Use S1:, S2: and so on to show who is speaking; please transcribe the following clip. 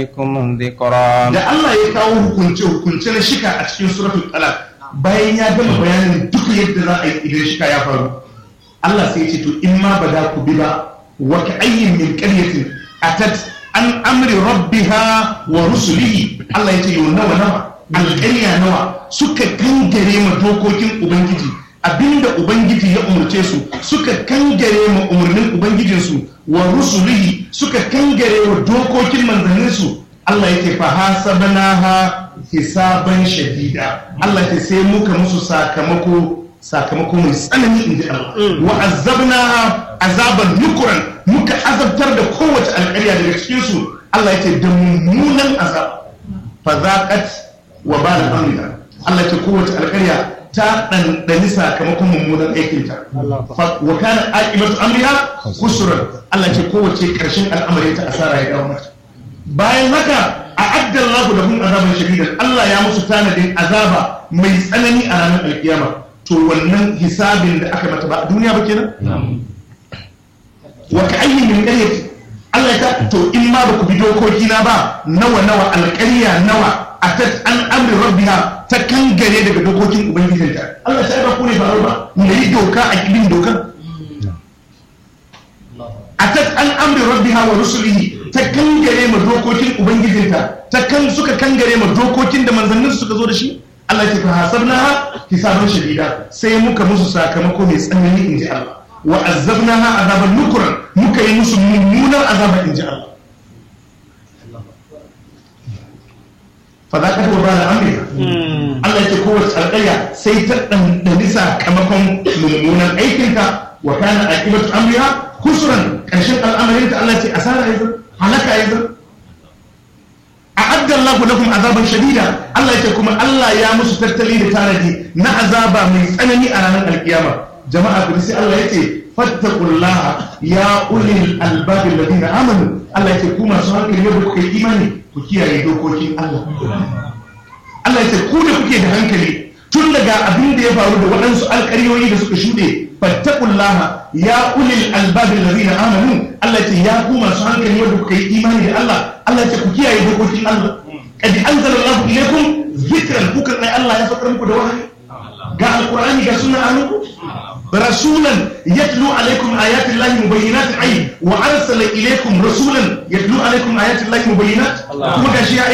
S1: عليكم ذكرا
S2: da Allah ya kawo hukunce hukunce na shika a cikin suratul talaq bayan ya gama bayanin duk yadda za a yi idan shika ya faru Allah sai ya ce to in ma ba da ku bi ba wa ka ayyin min qaryatin atat an amri rabbiha wa rusulihi Allah ya ce yo nawa nawa alƙarya nawa suka kangare ma dokokin ubangiji abinda ubangiji ya umarce su suka kangare ma umarnin ubangijinsu wa rusulihi suka kangare wa dokokin manzanninsu Allah ya ce fa hasabnaha hisaban shadida Allah ya sai muka musu sakamako sakamako mai tsanani inji Allah wa azabnaha azaban nukuran muka azabtar da kowace alƙarya daga cikin su Allah ya ce da mummunan azab fa zaqat wa bal amriha Allah ya ce kowace alƙarya ta ɗanɗani sakamakon mummunan aikinta wa kana aqibatu amriha khusran Allah ce kowace ƙarshen al'amari ta asara ya dawo mata bayan haka a addan lahu lahum azaban shadidan Allah ya musu tanadin azaba mai tsanani a ranar alkiyama to wannan hisabin da aka mata ba a duniya ba kenan wa ka ayyin min qaryati Allah ta to in ma ba ku bi dokoki na ba nawa nawa alƙarya nawa atat an amri rabbiha ta kangare daga dokokin ubangijinta Allah sai ba ku ne faru ba mu yi doka a kibin dokan atat an amri rabbiha wa rusulihi ta kangare ma dokokin ubangijinta ta kan suka kangare ma dokokin da manzannin suka zo da shi Allah ya ce fa hasabnaha hisaban shadida sai muka musu sakamako mai tsanani inji Allah wa azabnaha azaban nukran muka yi musu mummunan azaba inji Allah fadaƙar wa ba da amurka Allah ce kowace alƙarya sai ta ɗanɗani sakamakon mummunan aikinta wa kana aƙibatu amriha kusuran ƙarshen al'amarinta Allah ce asara ya zan halaka ya zan a addan laku lakum azaban shadida Allah ce kuma Allah ya musu tattali da tanadi na azaba mai tsanani a ranar alkiyama jama'a ku sai Allah ya ce fattaqullaha ya ulil albabi alladhina amanu Allah ya ce ku masu hankali yadda kuka yi imani ku kiyaye dokokin Allah. Allah ya ce ku da kuke da hankali tun daga abin da ya faru da waɗansu alƙaryoyi da suka shuɗe fattakullaha ya ulil albabin lazina amanu Allah ya ce ya ku masu hankali wanda kuka yi imani da Allah Allah ya ce ku kiyaye dokokin Allah kadi anzalallahu ilaykum zikran kuka kai Allah ya saukar muku da wahayi ga alqur'ani ga sunna anku رسولا يتلو عليكم آيات الله مبينات أي وأرسل إليكم رسولا يتلو عليكم آيات الله مبينات kuma gashi ya